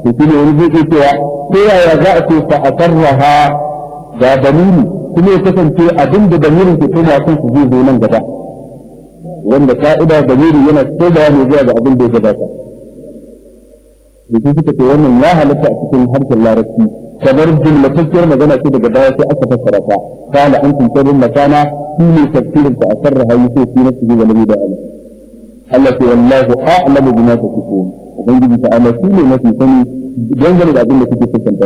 to shi ne wani zai cewa ta yaya za a ce fa asarraha ga dalili kuma ya kasance abin da damirin ke koma kan su zai zo nan gaba wanda ka'ida damiri yana komawa ne zuwa ga abin da ya gabata da su suka ce wannan ya halatta a cikin harshen larabci kamar jumlatacciyar magana ce daga baya sai aka fassara ta kana an kun sabin makana shi ne tafsirin ta asarra hayi sai fi nafsi ga nabi da Allah Allah ce wallahu a'lamu bima tasifun ubangiji ta Allah shi ne mafi sani dangane da abin da kuke kusanta